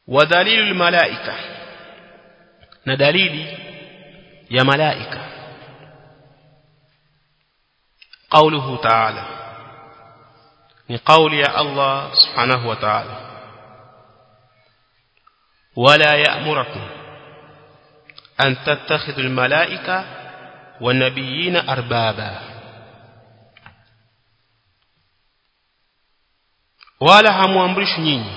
wa dalilu malaika na dalili ya malaika قوله تعالى لقول يا الله سبحانه وتعالى ولا يأمركم أن تتخذوا الملائكة والنبيين أربابا wala hamuamrishi nyinyi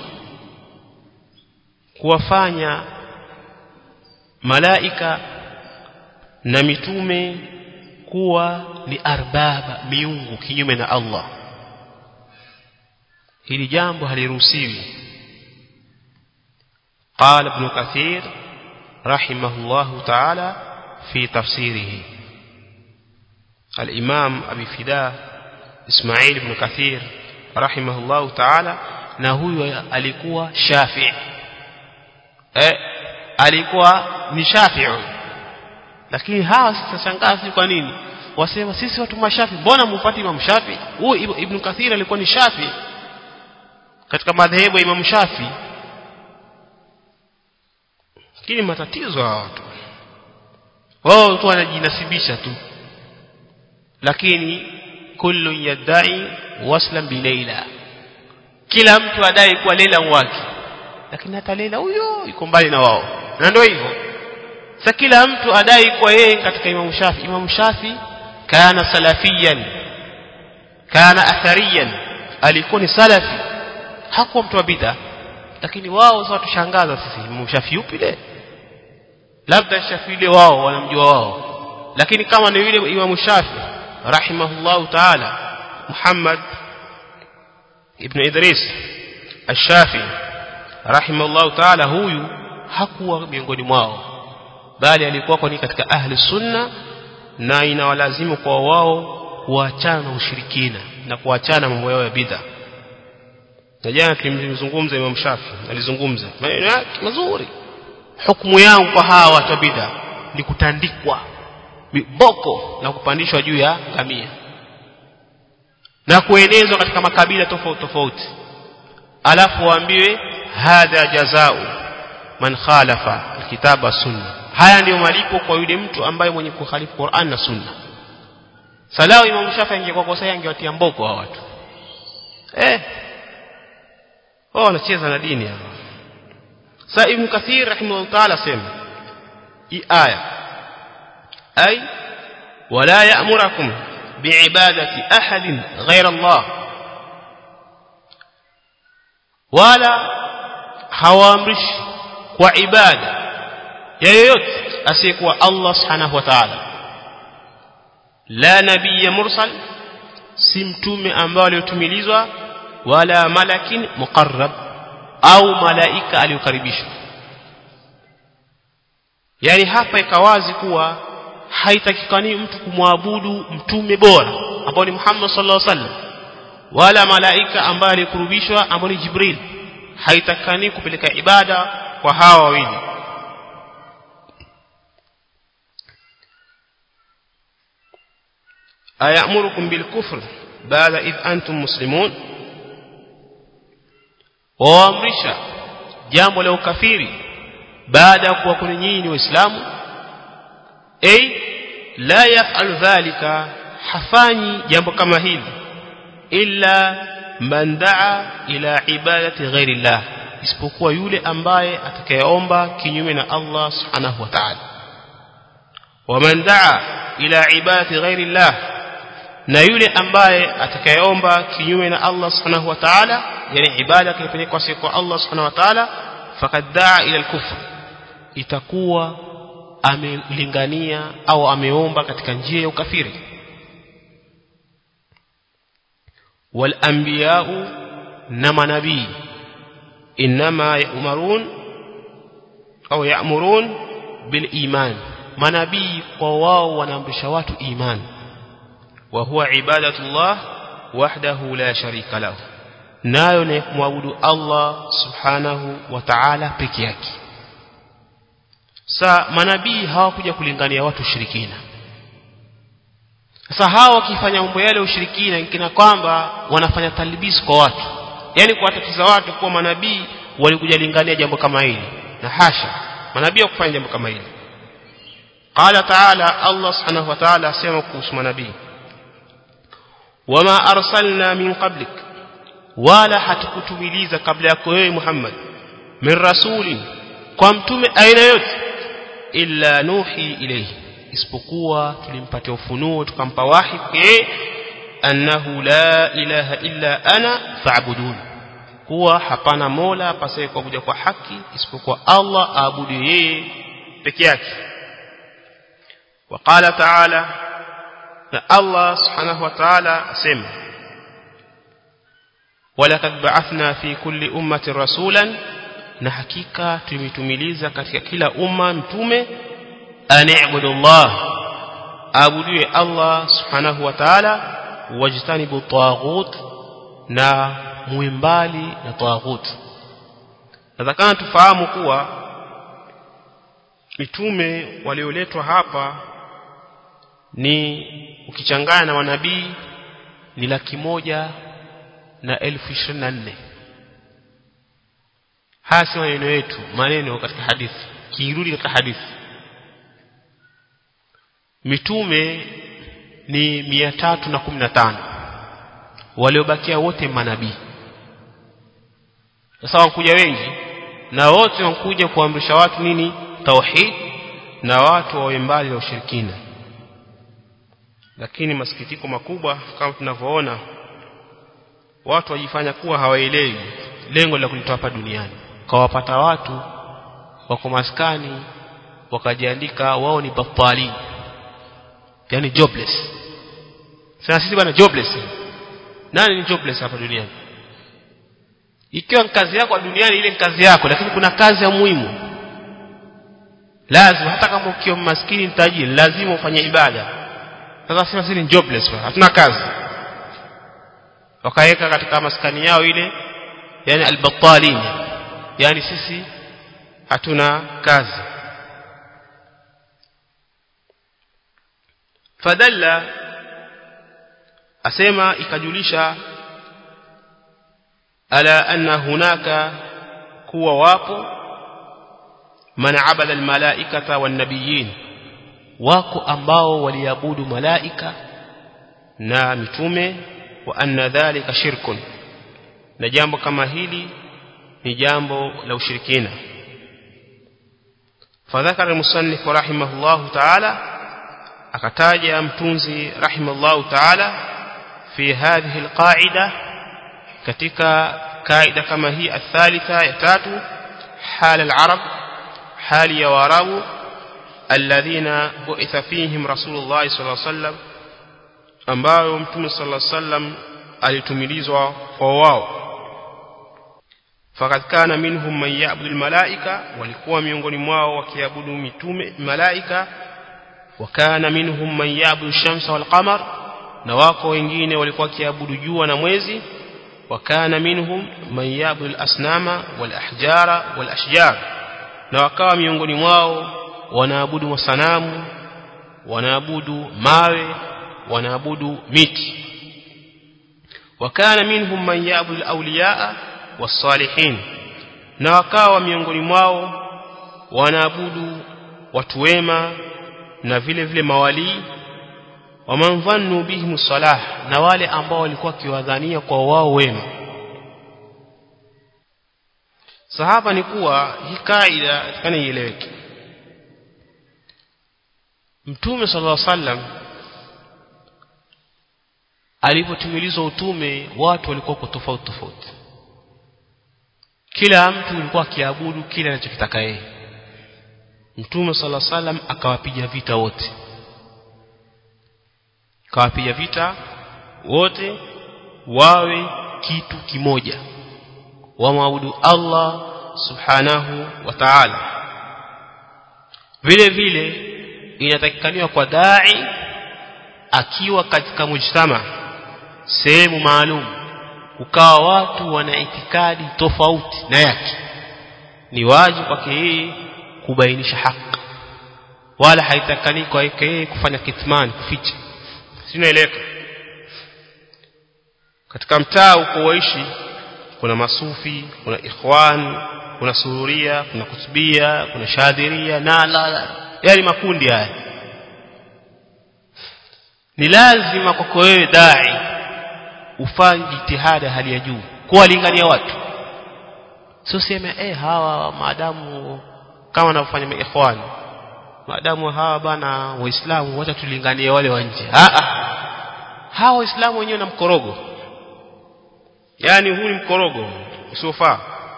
kuwafanya malaika na mitume kuwa ni arbaba miungu kinyume na Allah hili jambo haliruhusiwi قال ابن كثير رحمه الله تعالى في تفسيره الإمام أبي فداء إسماعيل بن كثير رحمه الله تعالى na huyo alikuwa shafi eh alikuwa ni shafi lakini hawa sitashangaa kwa nini wasema sisi watu mashafi mbona mupati Imam Shafi huyu Ibn Kathir alikuwa ni Shafi katika madhehebu ya Imam Shafi lakini matatizo hawa watu wao tu wanajinasibisha tu lakini kullu yadai waslan bi Leila kila mtu adai kuwa Leila wake lakini hata Leila huyo yuko mbali na wao na ndio hivyo sasa kila mtu adai kuwa yeye katika Imam Shafi Imam Shafi kana salafiyan kana athariyan alikuwa ni salafi hakuwa mtu wa bid'a lakini wao sasa tushangaza sisi Imam Shafi yupi le labda Shafi ile wao wanamjua wao lakini kama ni yule Imam Shafi rahimahullahu ta'ala Muhammad ibn Idris Ash-Shafi rahimahullahu ta'ala huyu hakuwa miongoni mwao bali alikuwa kwa ni katika ahli sunna na inawalazimu kwa wao kuachana na ushirikina na kuachana mambo yao ya bid'a na jana tulimzungumza Imam Shafi alizungumza maneno yake mazuri hukumu yangu kwa hawa watu bid'a ni kutandikwa boko na kupandishwa juu ya ngamia na kuenezwa katika makabila tofauti tofauti alafu waambiwe hadha jazao man khalafa alkitaba sunna haya ndiyo malipo kwa yule mtu ambaye mwenye kukhalifu Qur'an na sunna salao Imam Shafi angekuwa kosea angewatia mboko hao watu eh wao wanacheza na dini hao sa Ibn Kathir rahimahullah ta'ala sema hii aya ay wala ya'murakum bi'ibadati ahadin ghayra Allah wala hawaamrishi kwa ibada ya yoyote asiyekuwa Allah subhanahu wa ta'ala la nabiyya mursal si mtume ambao aliotumilizwa wala malakin muqarrab au malaika aliyokaribishwa yani hapa ikawazi kuwa haitakikani mtu kumwabudu mtume bora ambao ni Muhammad sallallahu alaihi wasallam wala malaika ambaye alikurubishwa ambao ni Jibril haitakikani kupeleka ibada kwa hawa wawili ayamurukum bilkufr baada idh antum muslimun waamrisha jambo la ukafiri baada ya kuwa kuna nyinyi ni waislamu ay la yaf'alu dhalika hafanyi jambo kama hili illa man daa ila ibadati ghairi llah isipokuwa yule ambaye atakayeomba kinyume na Allah subhanahu wa ta'ala wa man daa ila ibadati ghairi llah na yule ambaye atakayeomba kinyume na Allah subhanahu wa ta'ala yani ibada kaipelekwa si kwa Allah subhanahu wa ta'ala fakad daa ila al-kufr itakuwa amelingania au ameomba katika njia ya ukafiri wal anbiya'u na manabii inma ya'murun au ya'murun bil iman manabii kwa wao wanaamrisha watu imani وهو عبادة الله وحده لا شريك له nayo ni kumwabudu Allah subhanahu wa ta'ala peke yake sa manabii hawakuja kulingania watu ushirikina sasa hawa wakifanya mambo yale ushirikina kina kwamba wanafanya talbis kwa watu yani kuwatatiza watu kuwa manabii walikuja lingania jambo kama hili na hasha manabii kufanya jambo kama hili qala ta'ala Allah subhanahu wa ta'ala asema kuhusu manabii wama arsalna min qablik wala hatukutumiliza kabla yako wewe Muhammad min rasulin kwa mtume aina yote illa nuhi ilayhi isipokuwa tulimpatia ufunuo tukampa wahi yeye annahu la ilaha illa ana fa'budun kuwa hapana mola apasaye kuabudia kwa haki isipokuwa Allah aabudu yeye peke yake وقال تعالى الله سبحانه وتعالى اسمع ولقد بعثنا في كل أمة رسولا na hakika tumetumiliza katika kila umma mtume ani'budu Allah abudiwe Allah subhanahu wa ta'ala wajtanibu taghut na muimbali na taghut nadhakana tufahamu kuwa mitume walioletwa hapa ni ukichanganya na manabii ni laki moja na elfu ishirini na nne haya si maneno yetu maneno katika hadithi kiirudi katika hadithi mitume ni mia tatu na kumi na tano waliobakia wote manabii sasa wankuja wengi na wote wankuja kuamrisha watu nini tauhid na watu wawe mbali na ushirikina lakini masikitiko makubwa kama tunavyoona watu wajifanya kuwa hawaelewi lengo la kulitoa hapa duniani kawapata watu wako maskani wakajiandika wao ni batali yani jobless sasa sisi bwana jobless nani ni jobless hapa duniani ikiwa kazi yako duniani ile kazi yako lakini kuna kazi ya muhimu lazima hata kama ukiwa maskini tajiri lazima ufanye ibada sasa sisi ni jobless hatuna kazi wakaweka katika maskani yao ile yani albatalin yani sisi hatuna kazi fadalla asema ikajulisha ala anna hunaka kuwa wapo man abada almalaikata wan nabiyyin wako ambao waliabudu malaika na mitume wa anna dhalika shirkun na jambo kama hili ni jambo la ushirikina فذكر المصنف رحمه الله تعالى akataja mtunzi rahimahullah ta'ala fi hadhihi alqaida katika kaida kama hii athalitha ya tatu hal alarab hali ya warabu alladhina bu'itha fihim rasulullah sallallahu alaihi wasallam ambao mtume sallallahu alaihi wasallam alitumilizwa kwa wao fakad kana minhum man ya'budu almalaika walikuwa miongoni mwao wakiabudu mitume malaika wakana minhum man ya'budu shamsa wal qamar na wako wengine walikuwa kiabudu jua na mwezi wakana minhum man ya'budu al-asnama wal ahjara wal ashjar na wakawa miongoni mwao wanaabudu masanamu wanaabudu mawe wanaabudu miti wakana minhum man ya'budu al-awliya was-salihin na wakawa miongoni mwao wanaabudu watu wema na vile vile mawali wamanfannu bihim salah na wale ambao walikuwa kiwadhania kwa wao wema sahaba ni kuwa hii kaida kana ieleweke mtume sallallahu alaihi wasallam alipotumilizwa utume watu walikuwa kwa tofauti tofauti kila mtu alikuwa akiabudu kile anachokitaka yeye Mtume sala salam akawapiga vita wote akawapiga vita wote wawe kitu kimoja wamwabudu Allah subhanahu wa ta'ala vile vile inatakikaniwa kwa dai akiwa katika mujtama sehemu maalum ukawa watu wana itikadi tofauti na yake ni wajibu kwake yeye kubainisha haki wala haitakani kwa yeye kufanya kitman kuficha sinaeleka katika mtaa uko waishi kuna masufi kuna ikhwan kuna sururia kuna kutubia kuna shadhiria na la yani makundi haya ni lazima kwako wewe dai ufanye jitihada hali ya juu kuwalingania watu sio sema eh hawa maadamu kama wanavyofanya maikhwani maadamu hawa bana waislamu wacha tulinganie wale wa nje a hawa waislamu wenyewe na mkorogo yani huu ni mkorogo usiofaa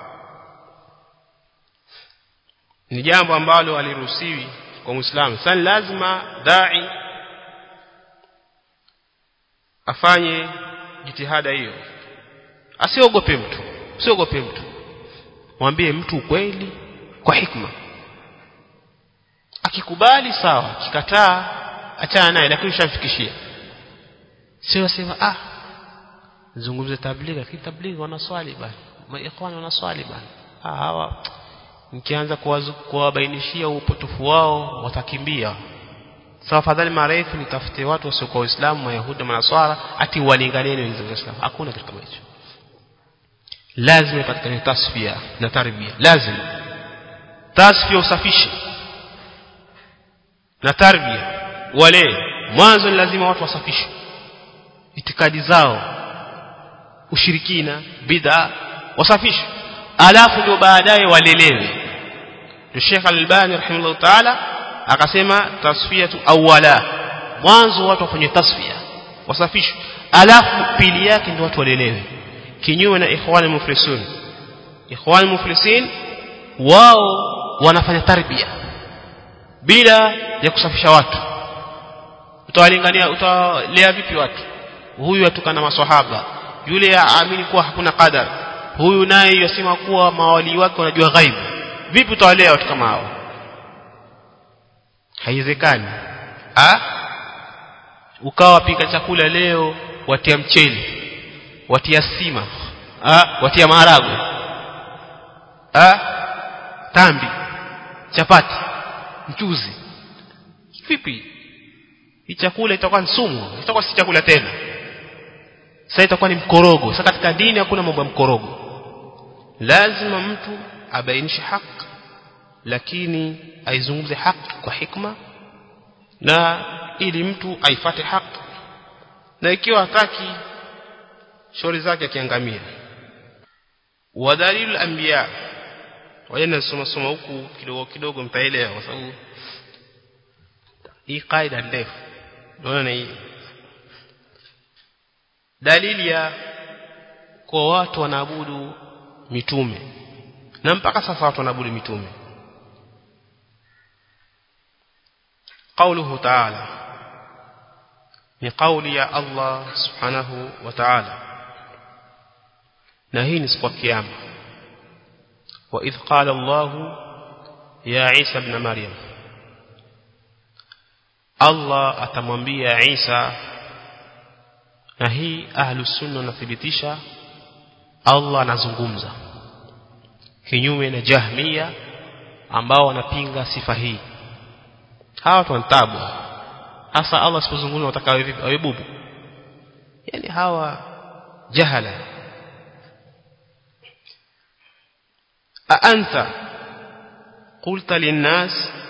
ni jambo ambalo aliruhusiwi kwa muislamu sasa lazima dai afanye jitihada hiyo asiogope mtu usiogope mtu mwambie mtu ukweli kwa hikma akikubali sawa akikataa achana naye lakini ushamfikishia sio sema ah zungumze tablighi lakini tablighi wanaswali bana maikhwani wanaswali bana ah hawa nikianza kuwabainishia upotofu wao watakimbia sawa fadhali marefu nitafute watu wasio kwa Uislamu mayahudi na manaswara ati walinganie na Uislamu hakuna kitu kama hicho lazima ipatikane tasfia na tarbia lazima tasfia usafishe na tarbia wale mwanzo ni lazima watu wasafishe itikadi zao ushirikina bid'a wasafishe alafu ndio baadaye walelewe ndio Sheikh Al-Albani rahimahullah ta'ala akasema tasfiyatu awwala mwanzo watu wafanye tasfia wasafishe alafu pili yake ndio watu walelewe kinyume na ikhwan muflisun ikhwan muflisin wao wanafanya tarbia bila ya kusafisha watu utawalingania utawalea vipi watu huyu atukana maswahaba yule aamini kuwa hakuna qadar huyu naye yasema kuwa mawali wake wanajua ghaibu vipi utawalea watu kama hao haiwezekani ah ukawa pika chakula leo watia mchele watia sima ah watia maharagwe ah tambi chapati mchuzi vipi hii chakula itakuwa ni sumu itakuwa si chakula tena sasa itakuwa ni mkorogo sasa katika dini hakuna mambo ya mkorogo lazima mtu abainishe haki lakini aizungumze haki kwa hikma na ili mtu aifate haki na ikiwa hataki shauri zake akiangamia wadalilu anbiya wale nasoma soma huku kidogo kidogo mtaelewa kwa sababu hii kaida ndefu unaona hii dalili ya kwa watu wanaabudu mitume na mpaka sasa watu wanaabudu mitume قوله تعالى ni kauli ya Allah subhanahu wa ta'ala na hii ni siku ya kiyama wa idh qala Allah ya Isa ibn Maryam Allah atamwambia Isa na hii ahlus sunna nathibitisha Allah anazungumza kinyume na Jahmiya ambao wanapinga sifa hii hawa watu wantabu hasa Allah sipozungumza watakawe vipi awe bubu yani hawa jahala a anta qulta linnas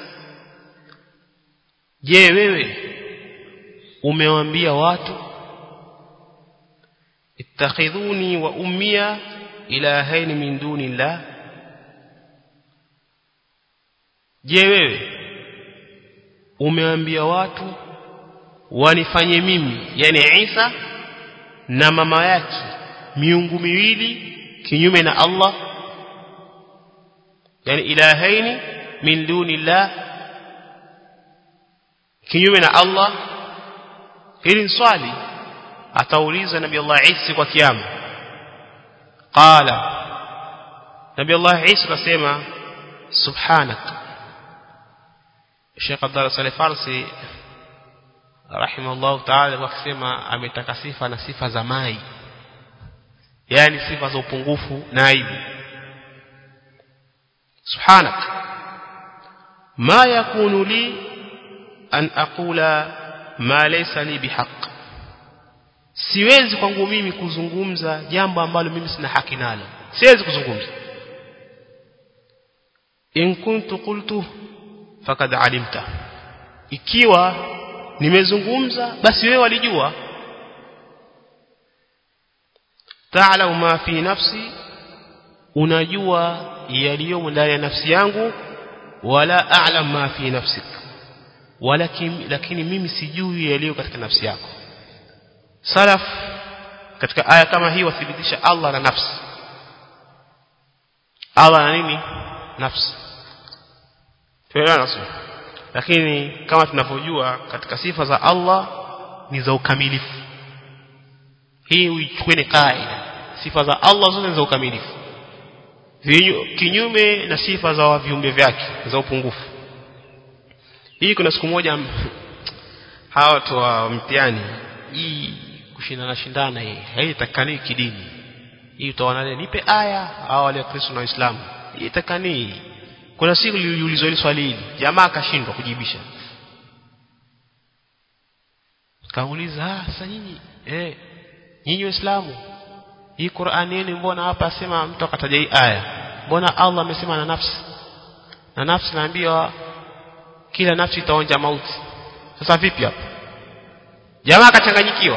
je wewe umewaambia watu ittakhidhuni wa ummiya ilahain min dunillah je wewe umewaambia watu wanifanye mimi yani Isa na mama yake miungu miwili kinyume na Allah yani ilahaini min dunillah kinyume na Allah hili ni swali atauliza nabii Allah Isa kwa kiyama qala nabii Allah Isa akasema subhanak Sheikh Abdullah Saleh Farsi rahimahullah ta'ala wakisema ametaka sifa na sifa za mai yani sifa za upungufu na aibu subhanak ma yakunu li an aqula ma laysa li bihaq siwezi kwangu mimi kuzungumza jambo ambalo mimi sina haki nalo siwezi kuzungumza in kuntu qultu fakad alimta ikiwa nimezungumza basi wewe walijua ta'lamu ma fi nafsi unajua yaliyomo ndani ya nafsi yangu wala a'lam ma fi nafsik walakin lakini mimi sijui yaliyo katika nafsi yako salaf katika aya kama hii wathibitisha Allah na nafsi Allah na nini nafsi tuelewana sio lakini kama tunavyojua katika sifa za Allah ni za ukamilifu hii uichukue kaida sifa za Allah zote ni za ukamilifu kinyume na sifa za viumbe vyake za upungufu hii kuna siku moja hawa watu wa mtihani hii kushindana shindana hii haitakani kidini hii utaona nipe aya hao wale Kristo na Waislamu hii itakani kuna siku liliulizwa hili swali hili jamaa akashindwa kujibisha kauliza ah sasa nyinyi eh nyinyi waislamu hii Qur'ani yenu mbona hapa asema mtu akataja hii aya mbona Allah amesema na nafsi na nafsi naambiwa kila nafsi itaonja mauti sasa vipi hapa jamaa akachanganyikiwa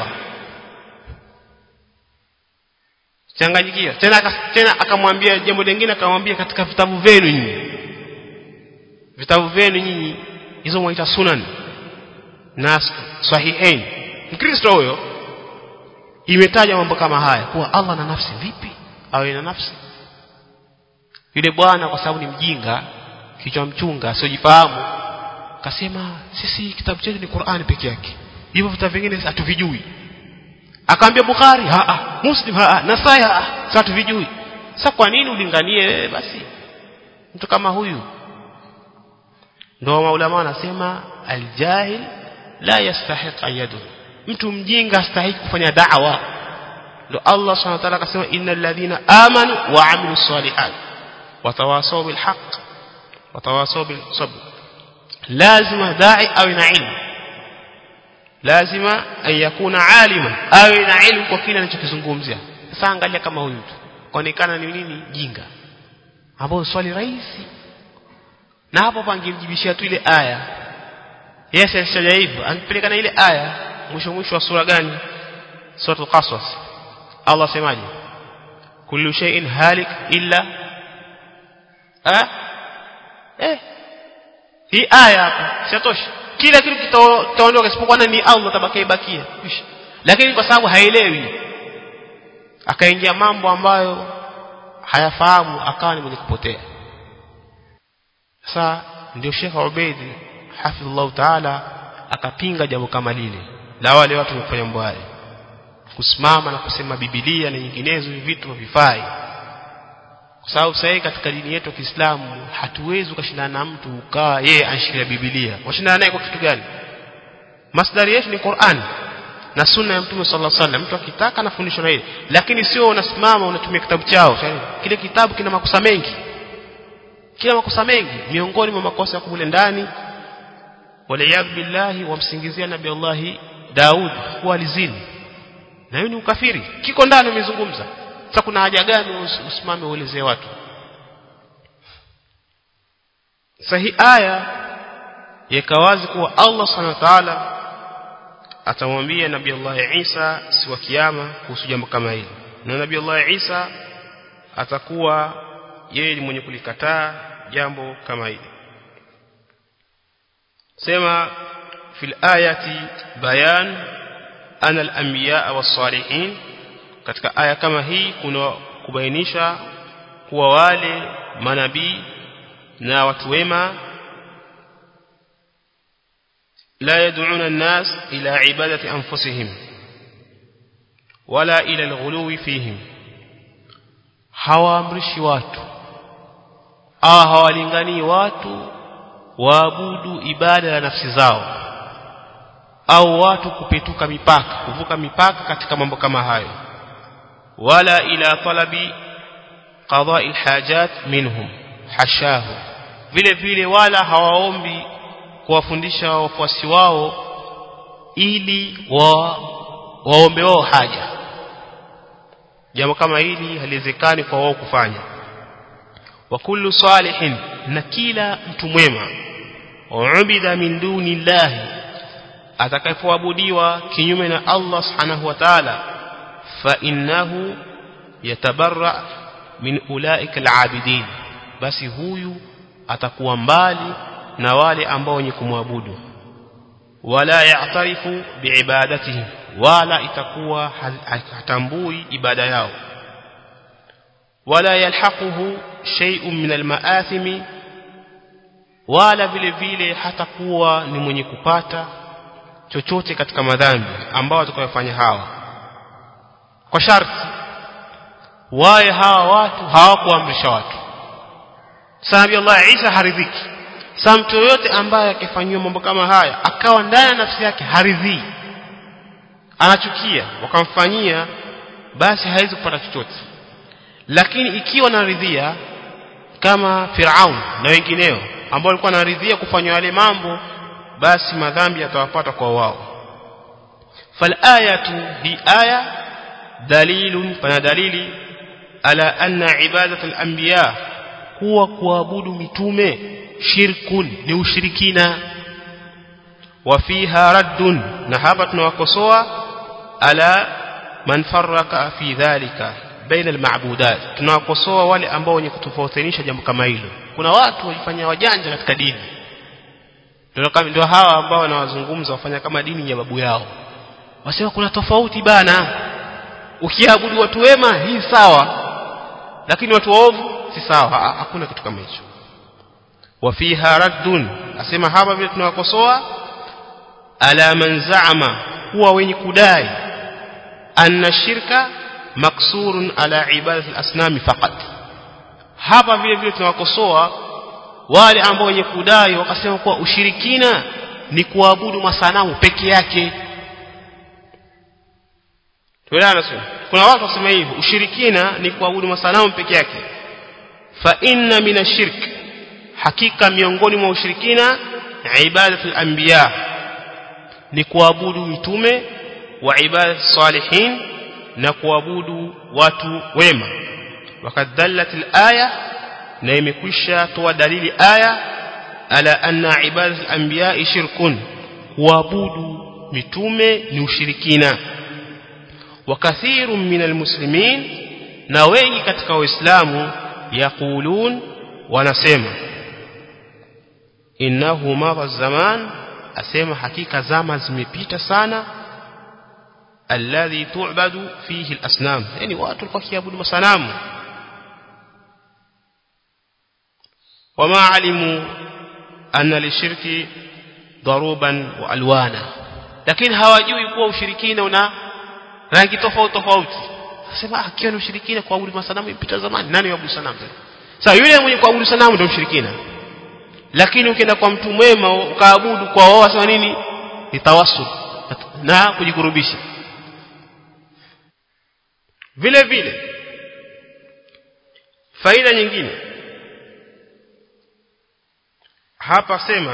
changanyikiwa tena tena akamwambia jambo lingine akamwambia katika vitabu vyenu nyinyi vitabu vyenu nyinyi hizo mwaita sunan na sahihain mkristo huyo imetaja mambo kama haya kuwa Allah na nafsi vipi awe na nafsi yule bwana kwa sababu ni mjinga kichwa mchunga siojifahamu akasema sisi kitabu chetu ni Qur'ani peke yake hivyo vitabu vingine hatuvijui akaambia Bukhari a a Muslim a a Nasai a sasa hatuvijui sasa kwa nini ulinganie wewe basi mtu kama huyu ndio maulama wanasema aljahil la yastahiq ayadu mtu mjinga astahiki kufanya da'wa ndio Allah subhanahu wa ta'ala akasema innal ladhina amanu wa amilus salihat watawasaw bil haqq watawasaw bil sabr lazima da'i awe na ilmu lazima an yakuna alima awe na ilmu kwa kile anachokizungumzia sasa angalia kama huyu mtu kaonekana ni nini jinga ambao swali rahisi na hapo pangemjibishia tu ile aya yes alishaja hivyo angepeleka na ile aya mwisho mwisho wa sura gani sura al-qasas Allah semaje kullu shay'in halik illa ah eh hii aya hapa sitosha kila kitu kitaondoka isipokuwa ni Allah tabakaibakia lakini kwa sababu haelewi akaingia mambo ambayo hayafahamu akawa ni mwenye kupotea sasa ndio Sheikh Ubeidi hafidhullah taala akapinga jambo kama lile la wale watu wafanya mambo haya kusimama na kusema Biblia na nyinginezo hivi vitu havifai kwa sababu sasa katika dini yetu ya Kiislamu hatuwezi ukashindana na mtu ukaa yeye anshikilia Biblia washindana naye kwa kitu gani masdari yetu ni Qur'an na sunna ya Mtume sallallahu alaihi wasallam mtu akitaka anafundishwa na ile lakini sio unasimama unatumia kitabu chao kile kitabu kina makosa mengi kila makosa mengi miongoni mwa makosa ya kule ndani waliyadh billahi wamsingizia nabii Allah Daud kuwa alizini na hiyo ni ukafiri kiko ndani umezungumza sasa kuna haja gani usimame uelezee watu sahi aya yakawazi kuwa Allah subhanahu wa ta'ala atamwambia nabii Allah Isa si wa kiyama kuhusu jambo kama hili na nabii Allah Isa atakuwa yeye ni mwenye kulikataa jambo kama hili sema fil ayati bayan ana al-anbiya was-salihin katika aya kama hii kuna kubainisha kuwa wale manabii na watu wema la yad'una an-nas ila ibadati anfusihim wala ila al-ghuluwi fihim hawaamrishi watu au hawalinganii watu waabudu ibada ya nafsi zao au watu kupetuka mipaka kuvuka mipaka katika mambo kama hayo wala ila talabi qada'i alhajat minhum hashahu vile vile wala hawaombi kuwafundisha wafuasi wao ili wa waombe wao haja jambo kama hili haliwezekani kwa wao kufanya wa kullu salihin na kila mtu mwema ubida min duni llahi atakapoabudiwa kinyume na Allah subhanahu wa ta'ala fa innahu yatabarra min ulaika alabidin basi huyu atakuwa mbali na wale ambao wenye kumwabudu wala ya'tarifu biibadatihi wala itakuwa hatambui ibada yao wala yalhaquhu shay'un min almaathimi wala vile vile hatakuwa ni mwenye kupata chochote katika madhambi ambao watakayofanya hawa kwa sharti waye hawa watu hawakuamrisha watu Sahabi Allah Isa haridhiki sa mtu yoyote ambaye akifanywa mambo kama haya akawa ndani ya nafsi yake haridhii anachukia wakamfanyia basi hawezi kupata chochote lakini ikiwa naridhia kama Firaun na wengineo ambao walikuwa naridhia kufanywa yale mambo basi madhambi yatawapata kwa wao falayatu hi aya dalilun pana dalili ala anna ibadat al-anbiya kuwa kuabudu mitume shirkun ni ushirikina wa fiha raddun na hapa tunawakosoa ala man farraka fi dhalika baina al-ma'budat tunawakosoa wale ambao wenye kutofautisha jambo kama hilo kuna watu walifanya wajanja katika dini ndio hawa ambao wanawazungumza wafanya kama dini ya babu yao wasema kuna tofauti bana ukiabudu watu wema hii sawa lakini watu waovu si sawa hakuna kitu kama hicho wa fiha raddun asema hapa vile tunawakosoa ala man za'ama huwa wenye kudai anna shirka maksurun ala ibadati al-asnam faqat hapa vile vile tunawakosoa wale ambao wenye kudai wakasema kuwa ushirikina ni kuabudu masanamu peke yake tuelewana sio kuna watu wasema hivyo ushirikina ni kuabudu masanamu peke yake fa inna min ashirk hakika miongoni mwa ushirikina ibadatul anbiya ni kuabudu mitume wa ibadatu salihin na kuabudu watu wema wakad dallat al-aya na imekwisha toa dalili aya ala anna ibadatul anbiya shirkun kuabudu mitume ni ushirikina وكثير من المسلمين na wengi katika waislamu yaqulun wanasema innahu madha zaman asema hakika zama zimepita sana alladhi tu'badu fihi al-asnam yani watu walikuwa kiabudu masanamu wama alimu anna lishirki daruban wa alwana lakini hawajui kuwa ushirikina una rangi tofauti tofauti sema akiwa ni ushirikina kuabudu masanamu ipita zamani nani waabudu sanamu sasa yule mwenye kuabudu sanamu ndio mshirikina lakini ukienda kwa mtu mwema ukaabudu kwa wao wasema nini ni tawassul na kujikurubisha vile vile faida nyingine hapa sema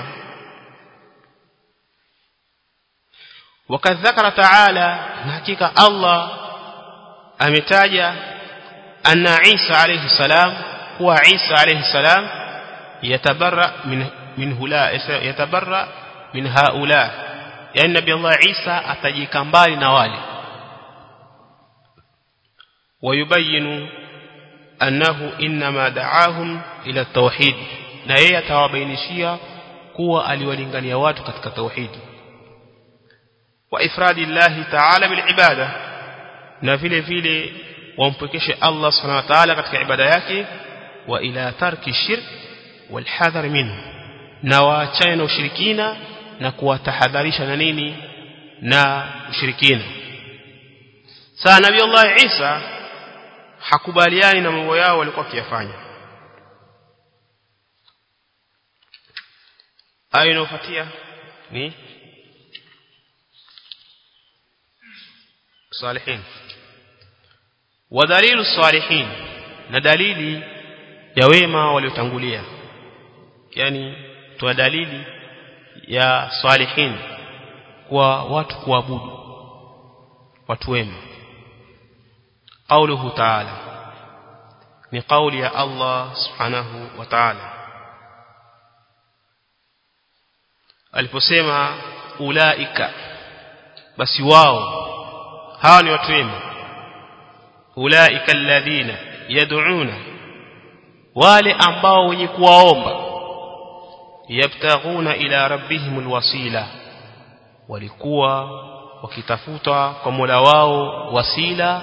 وقد ذكر تعالى حقيقة الله أمتاجا أن عيسى عليه السلام هو عيسى عليه السلام يتبرأ من من هؤلاء يتبرأ من هؤلاء يعني نبي الله عيسى أتجيكمبالي نوالي ويبين أنه إنما دعاهم إلى التوحيد na yeye atawabainishia kuwa aliwalingania watu katika tauhidi وإفراد الله تعالى بالعبادة na vile vile wampekeshe Allah subhanahu wa ta'ala katika ibada yake wa ila tarki shirk wal hadhar minhu na waachane na ushirikina na kuwatahadharisha na nini na ushirikina saa nabii Allah Isa hakubaliani na mambo yao walikuwa wakiyafanya aya inayofuatia ni صالحين ودليل الصالحين na dalili ya wema waliotangulia yani toa dalili ya salihin kwa watu kuabudu watu wema قوله تعالى ni kauli ya Allah subhanahu wa ta'ala aliposema ulaika basi wao hawa ni watu wema ulaika alladhina yad'una wale ambao wenye kuwaomba yabtaghuna ila rabbihim alwasila walikuwa wakitafuta kwa Mola wao wasila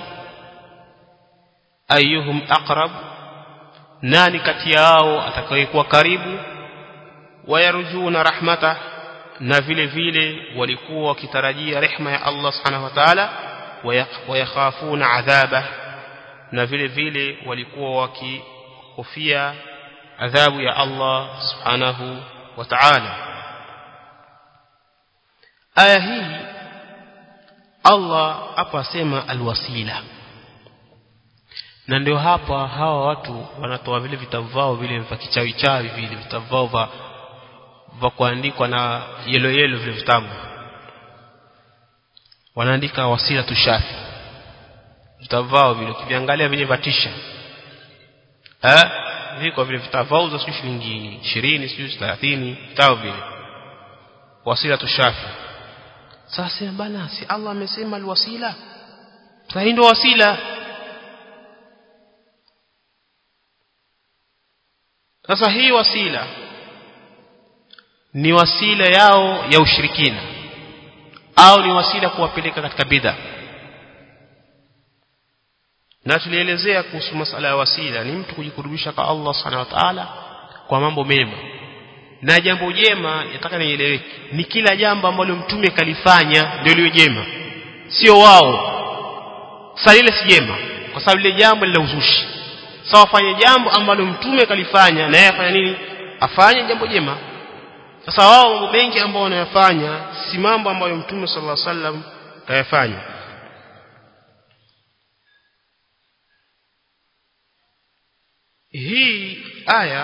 ayuhum aqrab nani kati yao atakayekuwa karibu wayarjuna rahmata na vile vile walikuwa wakitarajia rehma ya Allah subhanahu wa ta'ala wayakhafuna adhaba na vile vile walikuwa wakihofia adhabu ya Allah subhanahu wa ta'ala aya hii Allah hapa asema alwasila na ndio hapa hawa watu wanatoa vile vitabu vao vile vya kichawi chawi vile vitabu vao vya vya kuandikwa na yelo yelo vile vitabu wanaandika wasila tushafi vitabu vao vile ukiviangalia vile vatisha eh viko vile vitabu vao za shilingi 20 sijui 30 vitabu vile wasila tushafi sasa bana si Allah amesema alwasila sasa ndio wasila sasa hii wasila ni wasila yao ya ushirikina au ni wasila kuwapeleka katika bid'a na tulielezea kuhusu masala ya wasila ni mtu kujikurubisha kwa Allah subhanahu wa ta'ala kwa mambo mema na jambo jema nataka nieleweke ni kila jambo ambalo mtume kalifanya ndio liwe jema sio wao sasa ile si jema kwa sababu ile jambo lina uzushi sawa afanye jambo ambalo mtume kalifanya na yeye afanya nini afanye jambo jema sasa wao mambo mengi ambao wanayafanya si mambo ambayo mtume sallallahu alaihi wasallam kayafanya hii aya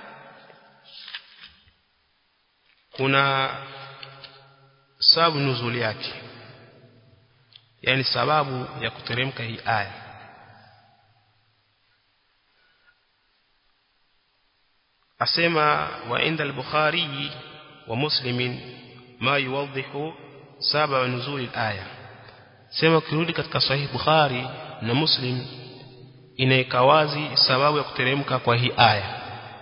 kuna sababu nuzuli yake yani sababu ya kuteremka hii aya asema wa inda al-bukhari wa muslim ma yuwadhihu sabab nuzul al-aya sema kirudi katika sahih bukhari na muslim inaeka wazi sababu ya kuteremka kwa hii aya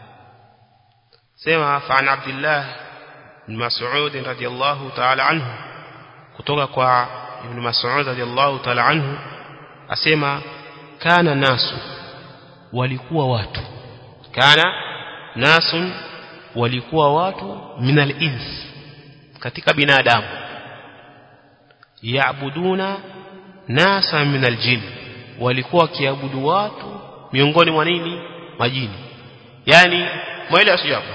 sema fa an abdullah ibn mas'ud radiyallahu ta'ala anhu kutoka kwa ibn mas'ud radiyallahu ta'ala anhu asema kana nasu walikuwa watu kana nasun walikuwa watu minal ins katika binadamu yaabuduna nasa minal jin walikuwa wakiabudu watu miongoni mwa nini majini yani mwaile asijapo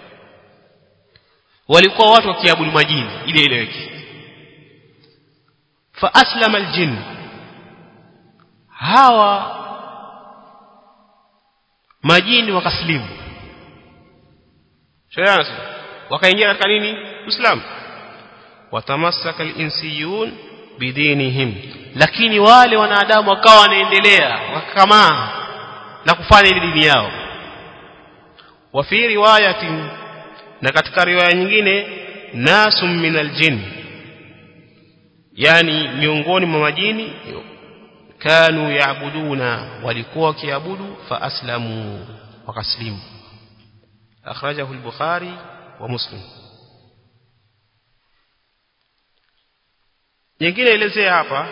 walikuwa watu wakiabudu majini ile ileweke fa aslama aljin hawa majini wakaslimu shayana wakaingia katika nini Uislamu watamassaka al-insiyun bidinihim lakini wale wanadamu wakawa wanaendelea wakakamaa na kufanya ile dini yao wa fi riwayatin na katika riwaya nyingine nasum minal jin yani miongoni mwa majini kanu yaabuduna walikuwa wakiabudu fa aslamu wakaslimu akhrajahu al-bukhari wa muslim nyingine elezea hapa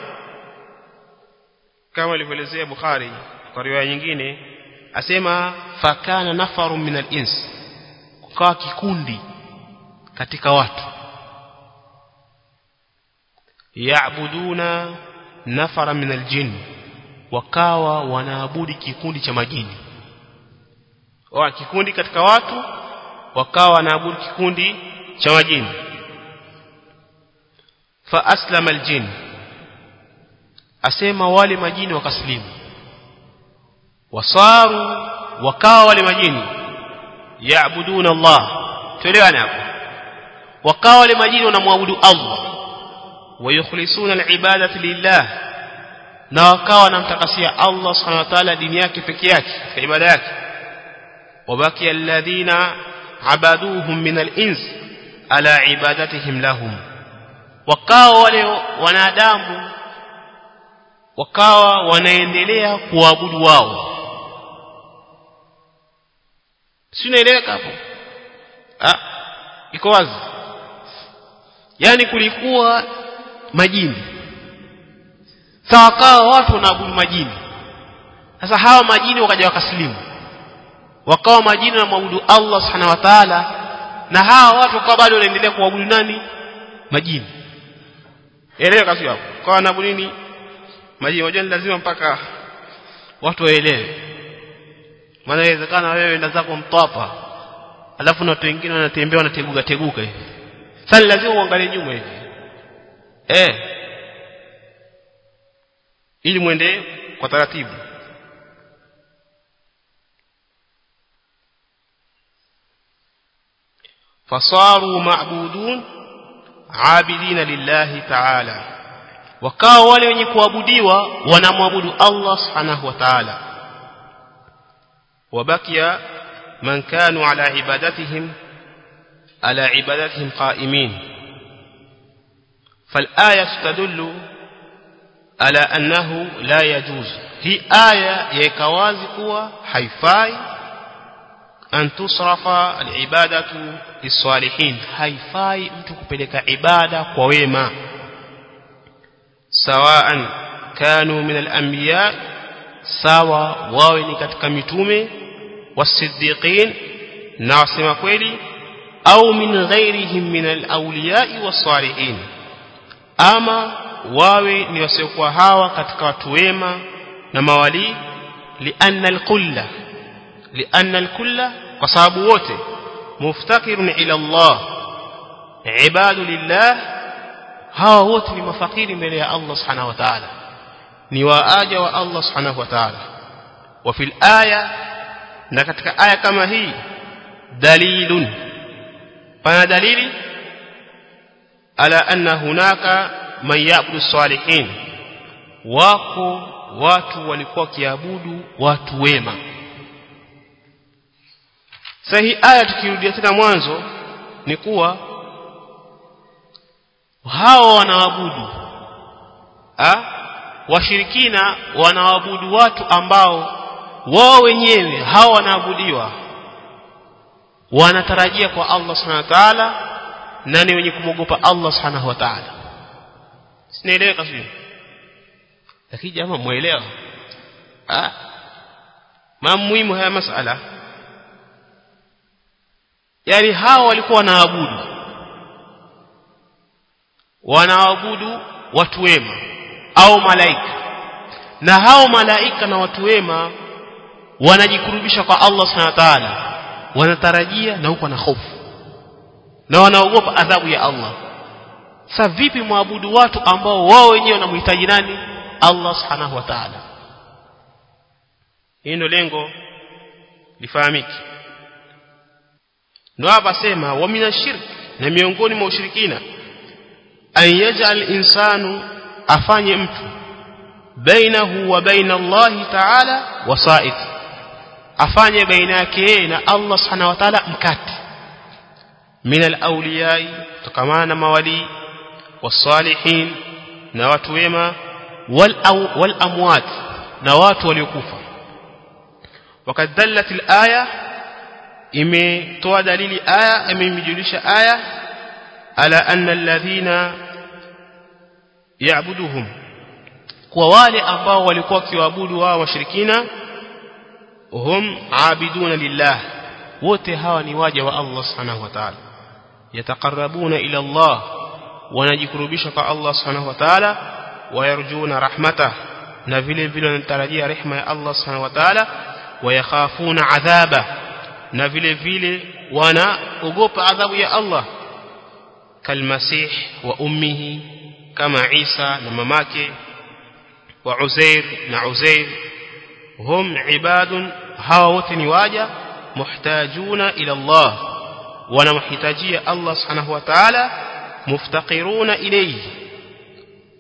kama ilivyoelezea bukhari kwa riwaya nyingine asema fakana nafaru min al-ins kukawa kikundi katika watu yaabuduna nafara min al-jinn wakawa wanaabudu kikundi cha majini wa kikundi katika watu wakawa wanaabudu kikundi cha majini fa aslama aljin asema wale majini wakaslimu wasaru wakawa wale majini yaabuduna Allah tuelewane hapo wakawa wale majini wanamwabudu Allah ويخلصون العبادة لله na wakawa wanamtakasia Allah subhanahu wa ta'ala dini yake peke yake katika ibada yake wabaki alladhina abaduhum min al-ins ala ibadatihim lahum wakawa wale wanadamu wakawa wanaendelea kuabudu wao si unaeleweka hapo ah iko wazi yani kulikuwa majini sawa kawa watu wanaabudu majini sasa hawa majini wakaja wakasilimu wakawa majini na maabudu Allah subhanahu wa ta'ala na hawa watu wakawa bado wanaendelea kuabudu nani majini elewa kasi hapo kwa wanaabudu nini majini wajua ni lazima mpaka watu waelewe maana inawezekana wewe enda zako mtwapa alafu na watu wengine wanatembea wanateguka teguka hivi sasa lazima uangalie nyuma hivi eh ili muende kwa taratibu fasaru ma'budun abidina lillahi ta'ala wakawa wale wenye kuabudiwa wanamwabudu Allah subhanahu wa ta'ala wabakia man kanu ala ibadatihim ala ibadatihim qa'imin فالآية تدل على أنه لا يجوز هي آية يكوازي كوا حيفاي أن تصرف العبادة للصالحين حيفاي mtu kupeleka ibada kwa wema سواء كانوا من الأنبياء sawa wawe ni katika mitume wasiddiqin na wasema kweli au min ghairihim min al-awliya'i was-salihin ama wawe ni wasiokuwa hawa katika watu wema na mawali lianna alkulla lianna alkulla kwa sababu wote muftakirun ila Allah ibadu lillah hawa wote ni mafakiri mbele ya Allah subhanahu wa ta'ala ni waaja wa Allah subhanahu wa ta'ala wa fil aya na katika aya kama hii dalilun pana dalili ala anna hunaka man ya'budu salihin wako watu walikuwa kiabudu watu wema sasa hii aya tukirudia tena mwanzo ni kuwa hao wanaabudu ah washirikina wanaabudu watu ambao wao wenyewe hao wanaabudiwa wanatarajia kwa Allah subhanahu wa ta'ala na ni wenye kumwogopa Allah subhanahu wa ta'ala sinaeleweka sio lakini jamaa muelewa ah mambo muhimu haya masala yani hao walikuwa wanaabudu wanaabudu watu wema au malaika na hao malaika na watu wema wanajikurubisha kwa Allah subhanahu wa ta'ala wanatarajia na huko na hofu na wanaogopa adhabu ya Allah sasa vipi muabudu watu ambao wao wenyewe wanamhitaji nani Allah subhanahu wa ta'ala hii ndio lengo lifahamiki ndio hapa sema wa minashirk na miongoni mwa ushirikina an yaj'al insanu afanye mtu bainahu wa baina Allah ta'ala wasa'id afanye baina yake yeye na Allah subhanahu wa ta'ala mkati min al-awliyai tukamana mawali wasalihin na watu wema wal wal amwat na watu waliokufa wakad dallat al-aya imetoa dalili aya imemjulisha aya ala anna alladhina yaabuduhum kwa wale ambao walikuwa kiwaabudu wao washirikina hum aabiduna lillah wote hawa ni waja wa Allah subhanahu wa ta'ala yataqarrabuna ila Allah wanajikurubisha kwa Allah subhanahu wa ta'ala wayarjuna rahmatah na vile vile wanatarajia rehema ya Allah subhanahu wa ta'ala wayakhafuna adhaba na vile vile wanaogopa adhabu ya Allah kalmasih wa ummihi kama Isa na mamake wa Uzair na Uzair hum ibadun hawa wote ni waja muhtajuna ila Allah wanamhitajia Allah subhanahu wa ta'ala muftaqiruna ilayhi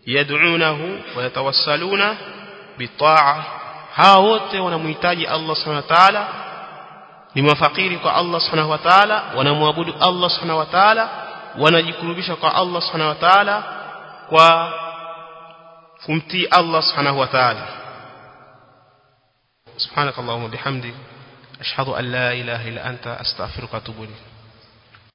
yad'unahu wa yatawassaluna bitaa hao wote wanamhitaji Allah subhanahu wa ta'ala ni mafakiri kwa Allah subhanahu wa ta'ala wanamwabudu Allah subhanahu wa ta'ala wanajikurubisha kwa Allah subhanahu wa ta'ala kwa kumtii Allah subhanahu wa ta'ala سبحانك اللهم وبحمدك أشهد أن لا إله إلا أنت أستغفرك وأتوب إليك